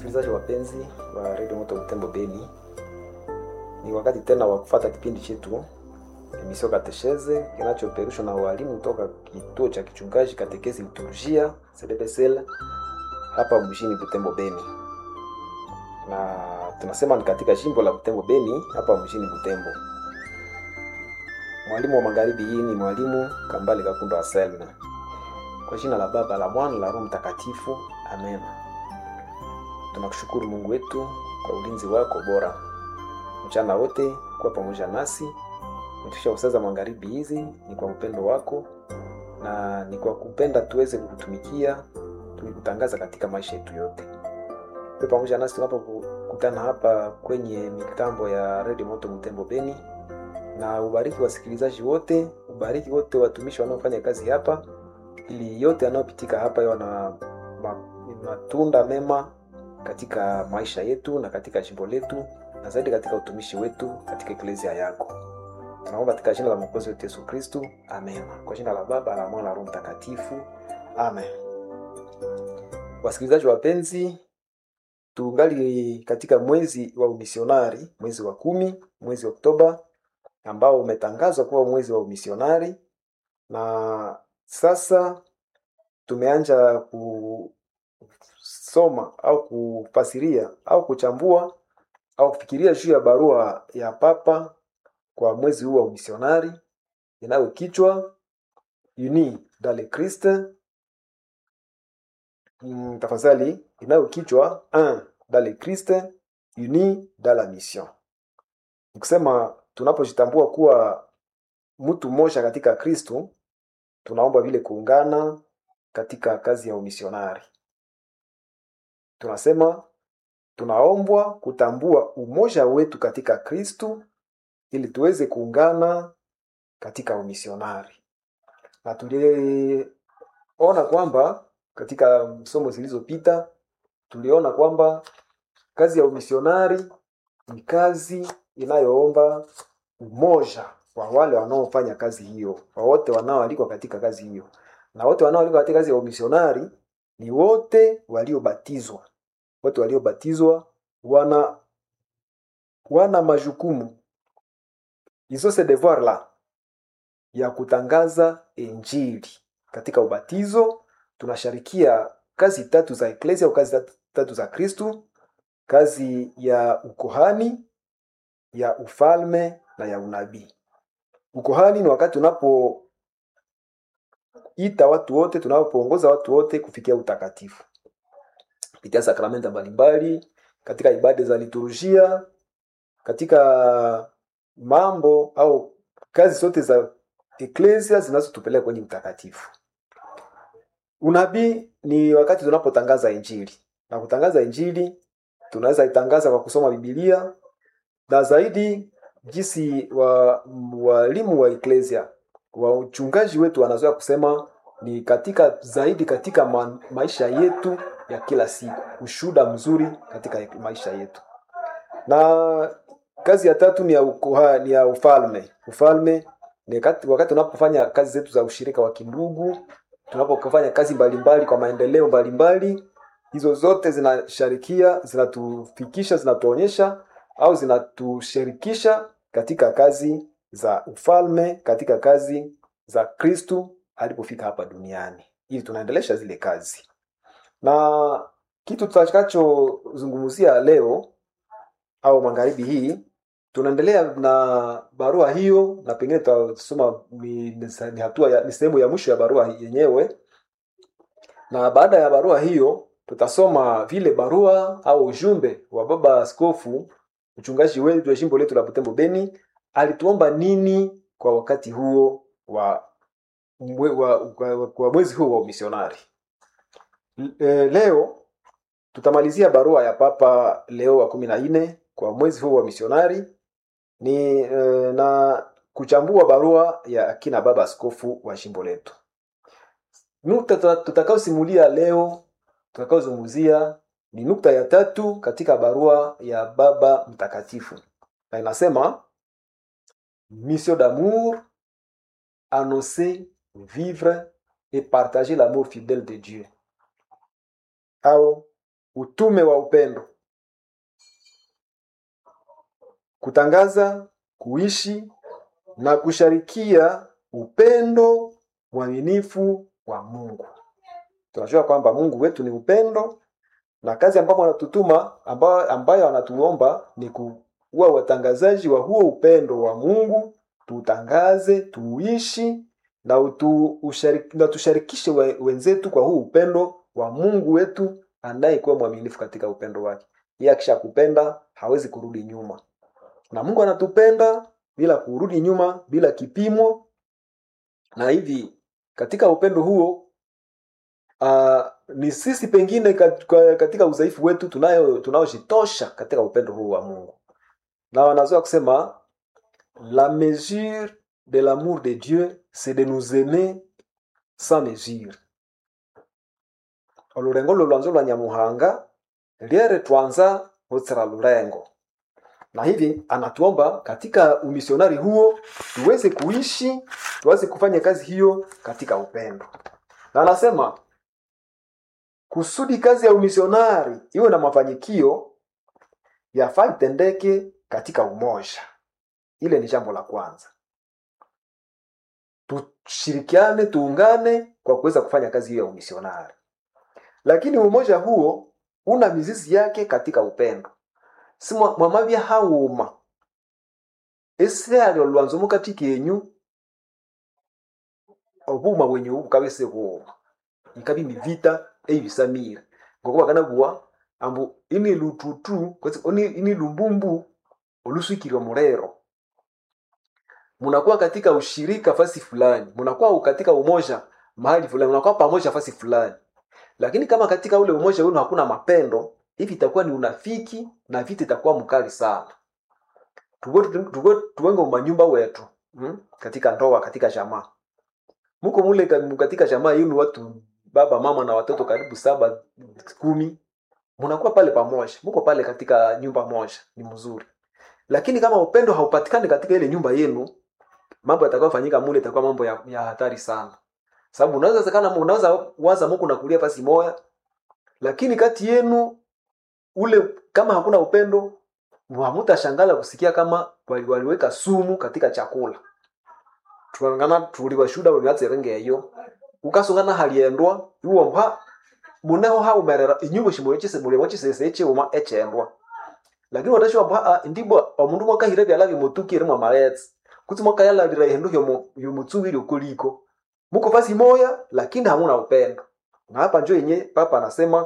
Wasikilizaji wapenzi wa redio Moto Butembo Beni, ni wakati tena wa kufata kipindi chetu emisio Katesheze kinachoperushwa na walimu toka kituo cha kichungaji Katekesi Liturujia CDPSL hapa mjini Butembo Beni, na tunasema ni katika jimbo la Butembo Beni hapa mjini Butembo. Mwalimu wa magharibi hii ni mwalimu Kambale Kakundo Aselme. Kwa jina la Baba la Mwana la Roho Mtakatifu, amen. Tunakushukuru Mungu wetu kwa ulinzi wako bora mchana wote kuwa pamoja nasi umetusha usaza magharibi hizi, ni kwa upendo wako na ni kwa kupenda tuweze kukutumikia tukikutangaza katika maisha yetu yote. Uwe pamoja nasi tunapokutana hapa kwenye mitambo ya Radio Moto Butembo Beni, na ubariki wasikilizaji wote, ubariki wote watumishi wanaofanya kazi hapa, ili yote yanayopitika hapa yawe na matunda mema katika maisha yetu na katika jimbo letu na zaidi katika utumishi wetu katika eklezia yako. Tunaomba katika jina la Mwokozi wetu Yesu Kristu, amen. Kwa jina la Baba la Mwana la Roho Mtakatifu, amen. Wasikilizaji wapenzi, tungali katika mwezi wa umisionari, mwezi wa kumi, mwezi wa Oktoba ambao umetangazwa kuwa mwezi wa umisionari, na sasa tumeanja kusoma au kufasiria au kuchambua au kufikiria juu ya barua ya Papa kwa mwezi huu wa umisionari inayo kichwa Uni dans le Christ. Mm, tafadhali inayo kichwa un dans le Christ uni dans la mission. Nikusema tunapojitambua kuwa mtu mmoja katika Kristo, tunaomba vile kuungana katika kazi ya umisionari. Tunasema tunaombwa kutambua umoja wetu katika Kristo ili tuweze kuungana katika umisionari, na tuliona kwamba katika somo zilizopita tuliona kwamba kazi ya umisionari ni kazi inayoomba umoja wa wale wanaofanya kazi hiyo, wa wote wanaoalikwa katika kazi hiyo, na wote wanaoalikwa katika kazi ya umisionari ni wote waliobatizwa. Wote waliobatizwa wana wana majukumu izo se devoir la ya kutangaza Injili. Katika ubatizo tunasharikia kazi tatu za eklesia au kazi tatu za Kristu: kazi ya ukohani, ya ufalme na ya unabii. Ukohani ni wakati tunapoita watu wote, tunapoongoza watu wote kufikia utakatifu kupitia sakramenta mbalimbali, katika ibada za liturujia, katika mambo au kazi zote za eklesia zinazotupeleka kwenye utakatifu. Unabii ni wakati tunapotangaza injili, na kutangaza injili tunaweza itangaza kwa kusoma Biblia na zaidi jinsi wa walimu wa eklesia wa uchungaji wetu wanazoea kusema ni katika zaidi katika ma, maisha yetu ya kila siku, ushuhuda mzuri katika maisha yetu. Na kazi ya tatu ni ya, ukuha, ni ya ufalme. Ufalme ni wakati, wakati tunapofanya kazi zetu za ushirika wa kindugu, tunapofanya kazi mbalimbali kwa maendeleo mbalimbali, hizo zote zinasharikia, zinatufikisha, zinatuonyesha au zinatushirikisha katika kazi za ufalme, katika kazi za Kristu alipofika hapa duniani, ili tunaendelesha zile kazi. Na kitu tutakachozungumzia leo au magharibi hii tunaendelea na barua hiyo, na pengine tutasoma ni, ni hatua ya, ni sehemu ya mwisho ya barua yenyewe, na baada ya barua hiyo tutasoma vile barua au ujumbe wa baba askofu mchungaji wetu wa jimbo letu la Butembo Beni alituomba nini kwa wakati huo wa, mwe, wa, wa, wa mwezi huo wa umisionari. E, leo tutamalizia barua ya Papa Leo wa kumi na nne kwa mwezi huu wa misionari ni e, na kuchambua barua ya akina baba askofu wa jimbo letu. Nukta tutakaosimulia leo tutakaozungumzia ni nukta ya tatu katika barua ya baba mtakatifu, na inasema mission d'amour annoncer vivre et partager l'amour fidèle de Dieu au utume wa upendo kutangaza kuishi na kusharikia upendo mwaminifu wa mungu tunajua kwamba mungu wetu ni upendo na kazi ambapo anatutuma ambayo, ambayo anatuomba ni kuwa watangazaji wa huo upendo wa mungu tutangaze tuishi na, utu, usharik, na tusharikishe we, wenzetu kwa huu upendo wa mungu wetu anayekuwa mwaminifu katika upendo wake yeye akisha kupenda hawezi kurudi nyuma na mungu anatupenda bila kurudi nyuma bila kipimo na hivi katika upendo huo uh, ni sisi pengine katika udhaifu wetu tunayo tunaoshitosha katika upendo huu wa mungu na wanazoa kusema la mesure de l'amour de dieu c'est de nous aimer sans mesure olurengo lolwanzo lwa nyamuhanga lyere twanza hutsira lurengo na hivi anatuomba katika umisionari huo tuweze kuishi tuweze kufanya kazi hiyo katika upendo na anasema kusudi kazi ya umisionari iwe na mafanikio yafaa itendeke katika umoja ile ni jambo la kwanza tushirikiane tuungane kwa kuweza kufanya kazi hiyo ya umisionari lakini umoja huo una mizizi yake katika upendo si mwamavya hauma ese alyo lwanzo mukati kenyu obuma bwenyu bukabese buuma ikabi mivita eibisamire ngokuba kanabuwa ambu ini lututu ini, ini lumbumbu oluswikirwa mulero munakuwa katika ushirika fasi fulani munakuwa katika umoja mahali fulani munakuwa pamoja fasi fulani lakini kama katika ule umoja wenu hakuna mapendo hivi itakuwa ni unafiki na vita itakuwa mkali sana tuwenge manyumba wetu hmm? katika ndoa katika jamaa muko mule katika jamaa yenu watu baba mama na watoto karibu saba kumi munakuwa pale pamoja muko pale katika nyumba moja ni mzuri lakini kama upendo haupatikani katika ile nyumba yenu mambo yatakayofanyika mule itakuwa mambo ya, ya hatari sana sababu unaweza sekana unaweza waza muku nakulia pasi moya lakini kati yenu ule kama hakuna upendo hamutashangala kusikia kama waliweka sumu katika chakula tulangana tuliwashuda waliwatserenge eyo ukasungana haliendwa iwo mpa muneho haumerera inyumba shimulio chise mulimo chisese echiuma echendwa lakini watashiwa mpa ndibwa omundu mwakahire byala byomutukire mwa maletsi kuti mwakayalalira ihindu hyomutsuviri ukuliko muko fasi moya lakini hamuna upendo na hapa njo yenye papa anasema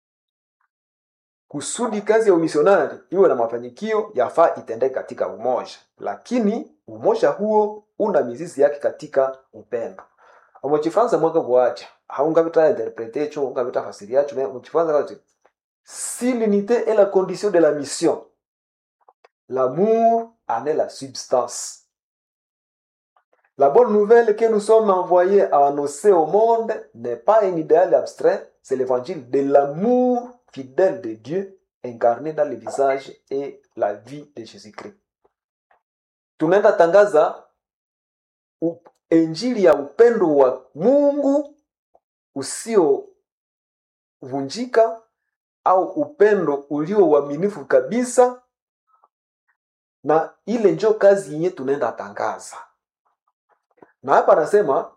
kusudi kazi ya umisionari iwe na mafanikio yafaa itendeke katika umoja lakini umoja huo una mizizi yake katika upendo omuchifaransa mwaka bwacha haungavita interprete echo ungavita fasiri yacho muchifaransa kati si l'unité est la condition de la mission l'amour en est la substance la bonne nouvelle que nous sommes envoyés à annoncer au monde n'est pas un idéal abstrait c'est l'évangile de l'amour fidèle de Dieu incarné dans le visage et la vie de Jésus-Christ. Tunaenda tangaza injili ya upendo wa Mungu usiovunjika au upendo ulio uaminifu kabisa, na ile njo kazi yenye tunaenda tangaza. Na hapa anasema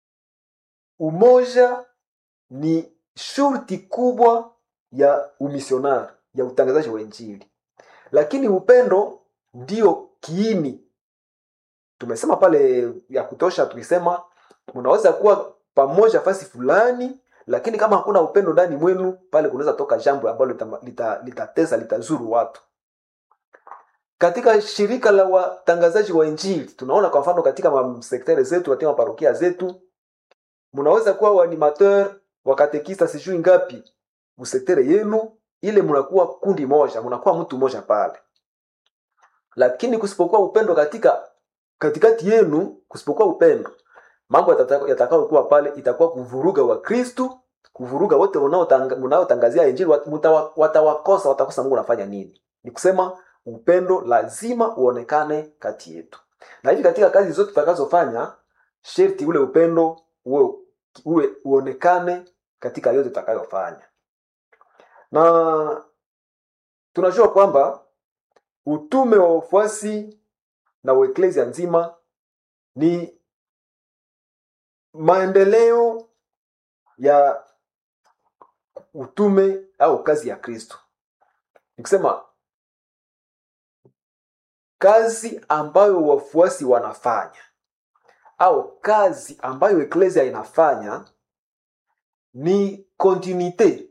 umoja ni shurti kubwa ya umisionari ya utangazaji wa injili lakini upendo ndio kiini tumesema pale ya kutosha tukisema mnaweza kuwa pamoja fasi fulani lakini kama hakuna upendo ndani mwenu pale kunaweza toka jambo ambalo litatesa lita, lita litazuru watu katika shirika la watangazaji wa injili tunaona kwa mfano katika sektere zetu katika maparokia zetu mnaweza kuwa waanimateur wakatekista sijui ngapi musektere yenu ile mnakuwa kundi moja mnakuwa mtu moja pale lakini kusipokuwa upendo katika katikati yenu kusipokuwa upendo mambo yatakayokuwa pale itakuwa kuvuruga wakristu kuvuruga wote mnaotangazia injili watawakosa watakosa mungu anafanya nini ni kusema upendo lazima uonekane kati yetu na hivi katika kazi zote tutakazofanya sherti ule upendo uwe, uwe uonekane katika yote tutakayofanya na tunajua kwamba utume wa wafuasi na wa eklesia nzima ni maendeleo ya utume au kazi ya kristo nikisema kazi ambayo wafuasi wanafanya au kazi ambayo eklesia inafanya ni kontinuite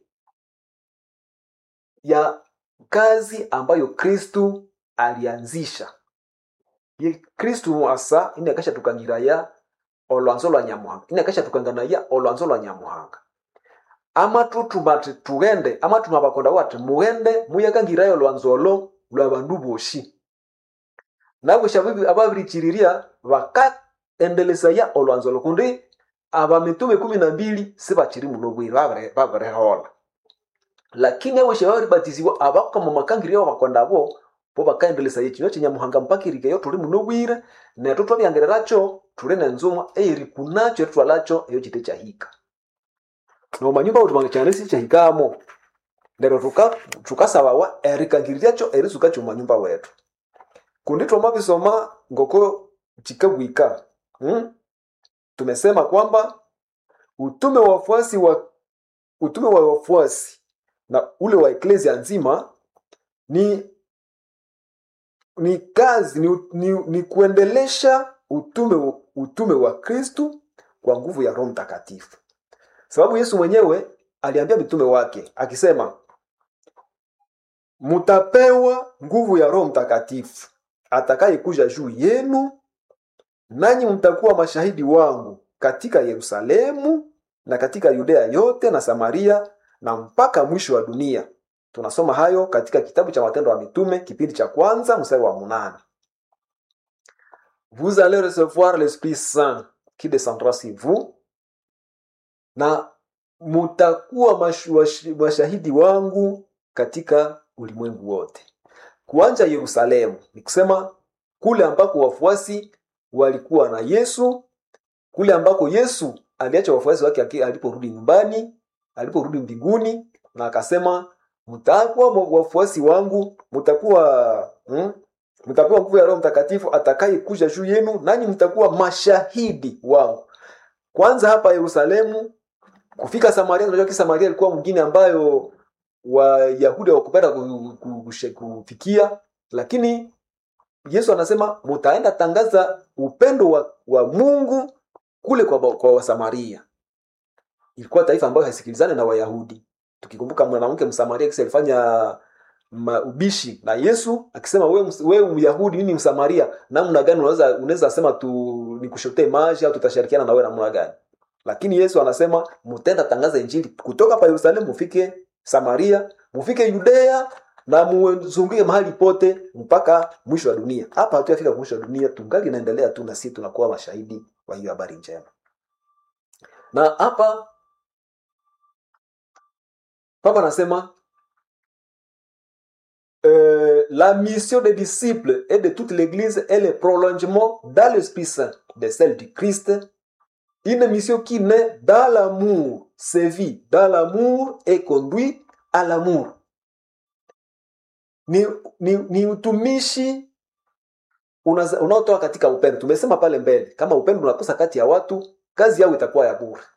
ya kazi ambayo kristu alianzisha ye kristu asa ini akasha tukangiraya olwanzo lwa nyamuhanga ini akasha tukanganaya olwanzo lwa nyamuhanga amathutuma tughende amathuma bakonda wati mughende muyakangirayo olwanzo olo lwa bandu boshi nabwesha ababirichirirya bakaendelesaya olwanzo olo kundi abamitume kumi na mbili sibachiri muno bwiri babirihola lakini abwesha babiribatiziwa abakama makangirya bakonda bo bo bakaendelesaya ekinywa kyenyamuhanga mpaka erikeyo tuli muno bwire nethu twabyangereracho tuli nenzumwa eyerikunacho eritwalacho eyo kite kyahika nomanyumba uti kyane sikyahikamo lero tukasabawa erikangiriryacho erisuka kyomanyumba wetu kundi twamabisoma ngoko chikabwika hmm? tumesema kwamba utume wa wafuasi wa utume wa wafuasi na ule wa eklesia nzima ni ni kazi ni, ni, ni kuendelesha utume utume wa kristu kwa nguvu ya roho mtakatifu sababu yesu mwenyewe aliambia mitume wake akisema mutapewa nguvu ya roho mtakatifu atakayekuja juu yenu nanyi mtakuwa mashahidi wangu katika yerusalemu na katika yudea yote na samaria na mpaka mwisho wa dunia tunasoma hayo katika kitabu cha matendo ya mitume kipindi cha kwanza mstari wa munane vous allez recevoir l'esprit saint qui descendra sur vous na mutakuwa mashahidi wangu katika ulimwengu wote kuanja yerusalemu ni kusema kule ambako wafuasi walikuwa na yesu kule ambako yesu aliacha wafuasi wake aliporudi nyumbani aliporudi mbinguni na akasema mtakuwa wafuasi wangu mtakuwa hmm? mtapewa nguvu ya roho mtakatifu atakayekuja juu yenu nanyi mtakuwa mashahidi wangu kwanza hapa yerusalemu kufika samaria unajua ki samaria ilikuwa mgine ambayo wayahudi hawakupenda kufikia lakini yesu anasema mutaenda tangaza upendo wa, wa mungu kule kwa, kwa wasamaria ilikuwa taifa ambayo haisikilizane na wayahudi tukikumbuka mwanamke msamaria kisi alifanya ubishi na yesu akisema wewe we myahudi nini msamaria namna gani unaweza unaweza sema tu nikushotee maji au tutashirikiana na wewe namna gani lakini yesu anasema mutenda tangaza injili kutoka pa yerusalemu mufike samaria mufike yudea na muzunguke mahali pote mpaka mwisho wa dunia hapa hatuyafika mwisho wa dunia tungali inaendelea tu na sisi tunakuwa mashahidi wa hiyo habari njema na hapa papa anasema euh, la mission des disciples et de toute l'église est le prolongement dans l'esprit saint de celle du christ une mission qui naît dans l'amour sévit dans l'amour et conduit à l'amour ni, ni, ni utumishi unaotoka katika upendo tumesema pale mbele kama upendo unakosa kati ya watu kazi yao itakuwa ya bure